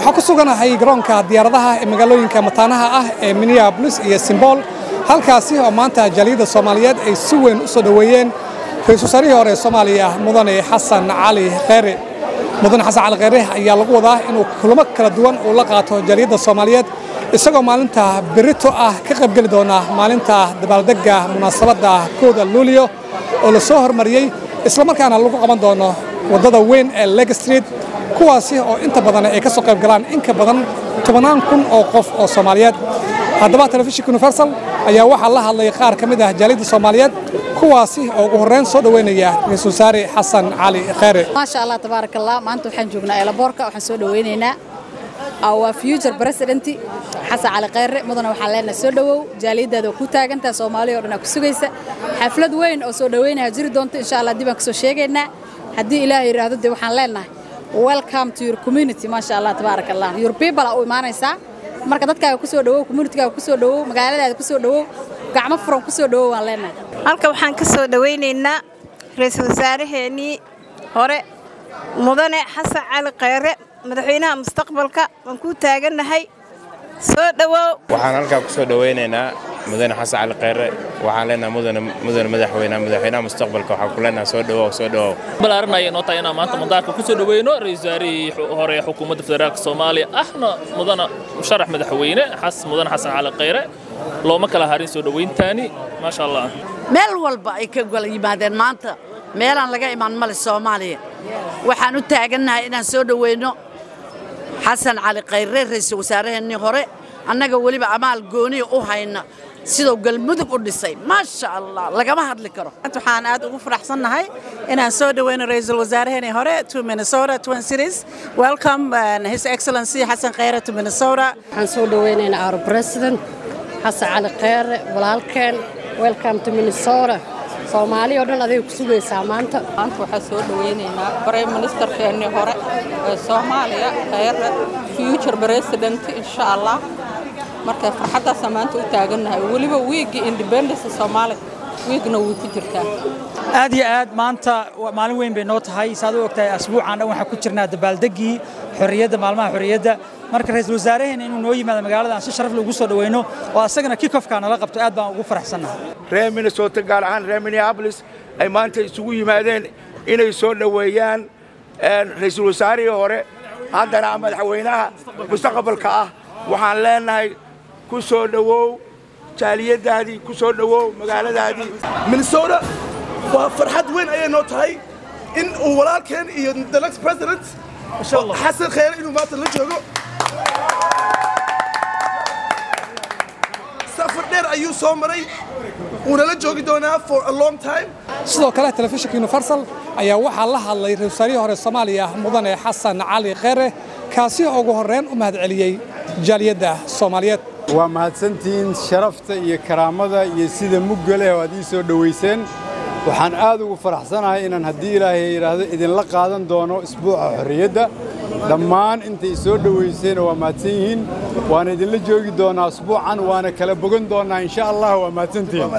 waxaa ku suganahay garoonka diyaaradaha ee magaalooyinka mataanaha ah ee minneabolis iyo simbool halkaasi oo maanta jaaliyadda soomaaliyeed ay si weyn u soo dhoweeyeen ra-iisul wasaarihii hore ee soomaaliya mudane xasan cali kheyre mudane xasan cali kheyre ayaa lagu wadaa inuu kulamo kala duwan uu la qaato jaaliyadda soomaaliyeed isagoo maalinta berito ah ka qaybgeli doona maalinta dabaaldegga munaasabadda kooda luulio oo la soo hormariyey islamarkaana lagu qaban doono waddada weyn ee leg street kuwaasi oo inta badan ay ka soo qayb galaan in ka badan tobannaan kun oo qof oo soomaaliyeed haddaba telefishinka universal ayaa waxaa la hadlay qaar ka mid ah jaaliyadda soomaaliyeed kuwaasi oo ugu horreyn soo dhoweynaya ra-iisul wasaare xasan cali kheyre maasha allah tabaaraka allah maanta waxaan joognaa eelaboorka waxaan soo dhoweynaynaa waa future president xasan cali kheyre mudana waxaan leenahay soo dhowow jaaliyaddaada oo ku taagantaha soomaaliya oo dhan aa ku sugaysa xaflad weyn oo soo dhoweynaya jiri doonto insha allah dib aan ka soo sheegaynaa haddii ilaahay yidhaahdo dee waxaan leenahay welcome to your community maasha allah tabaaraka allah your people aa u imaanaysaa marka dadkaaga ku soo dhowow communitygaaga ku soo dhowow magaaladaada ku soo dhowow gacmo furan ku soo dhowow waan leenahay halka waxaan ka soo dhowaynaynaa ra-iisul wasaaraheennii hore mudane xasan cali kheyre madaxweynaha mustaqbalka waan kuu taagannahay soo dhowow waxaan halkaa ku soo dhowaynaynaa mudane xasan cali kheyre waxaan leenahay mudane madaxweynaha madaxweynaha mustaqbalka waxaan ku leenahay soo dhowow soo dhowow balaaranaya noo tahay inaan maanta madaarka ku soo dhoweyno ra-iisul wasaarihii hore ee xukuumadda federaalka soomaaliya ahna mudane musharax madaxweyne mudane xasan cali kheyre looma kala harin soo dhowayntaani maasha allah meel walba ay ka gala yimaadeen maanta meelaan laga imaan male soomaaliya waxaan u taagannahay inaan soo dhoweyno xasan cali kheyre ra'iisul wasaaraheennii hore annaga weliba amaal gooniya u hayna siduu galmudug u dhisay maasha allah lagama hadli karo waxaan aad ugu faraxsannahay inaan soo dhoweyno ra'iisul wasaaraheennii hore to minnesota twin cities welcome his excellency xasan kheyre to minnesota waxaan soo dhoweynaynaa our president xasan cali kheyre walaalkeen welcome to minnesota soomaaliya o dhan aday ku sugaysaa maanta maanta waxaan soo dhowaynaynaa brime ministerkeennii hore ee soomaaliya kheyre future president insha allah marka farxaddaasaan maanta u taagannahay weliba wiiggii independence soomaaliya wiigna way ku jirtaa aad iyo aad maanta maalin weyn bay noo tahay saad u ogtahay asbuucan dhan waxaan ku jirnaa dabaaldeggii xorriyadda maalmaha xorriyadda marka ra-iisul wasaaraheena inuu noo yimaado magaalada aan si sharaf leh ugu soo dhoweyno oo asagana kikofka nala qabto aad baan ugu faraxsannahay reer minnesota gaar ahaan reer minneabolis ay maanta isugu yimaadeen inay soo dhoweeyaan ra'iisul wasaarihii hore haddana madaxweynaha mustaqbalka ah waxaan leenahay ku soo dhowow jaaliyaddaadii ku soo dhowow magaaladaadii minnesota waa farxad weyn ayay noo tahay in uu walaalkeen iyo the next president xasan kheyre inuu maanta la joogo safar dheer ayuu soo maray wuuna la joogi doonaa for a long time sidoo kale telefishinka universal ayaa waxaa la hadlay ra-isul wasaarihii hore soomaaliya mudane xasan cali kheyre kaasi oo ugu horreyn u mahadceliyey jaaliyadda soomaaliyeed waa mahadsantihiin sharafta iyo karaamada iyo sida mugga leh oo aad ii soo dhowayseen waxaan aad ugu faraxsanahay inaan haddii ilaahay yidhaahdo idinla qaadan doono isbuuca xorriyadda dhammaan intay soo dhowayseen waa mahadsan yihiin waana idinla joogi doonaa isbuucan waana kala bogan doonnaa insha allah waa mahadsantihiin